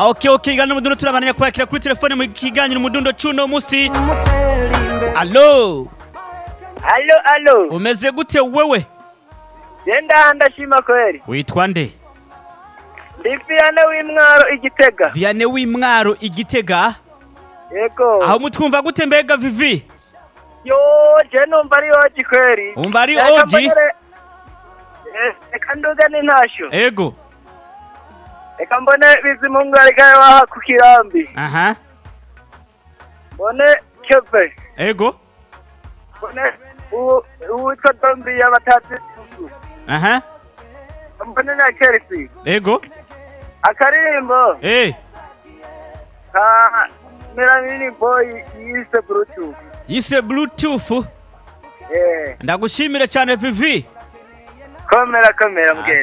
okay okay ngana umudundo turabandanya kwakira kuri telefone mu kiganiro umudundo cuno musi allo alo alo umeze gute wewe genda ndashima kweli witwa nde ndi fiyane w'imwaro igitega viane w'imwaro igitega yego aho mutwumva gute mbega vivi yo je numva ari oji kweli Wumva ari Reka oji? mbonere- Eh, reka nduge n'intasho ego reka mbone bizimungu arikaye waha ku kirambi aha mbone keve ego mbone uwo- uwitwa dombiya batazi aha mbone na chelsea ego akaririmbo eh ka melamini boy yise bluetooth yise bluetooth eh ndagushimire cyane vivi komera komera mugezi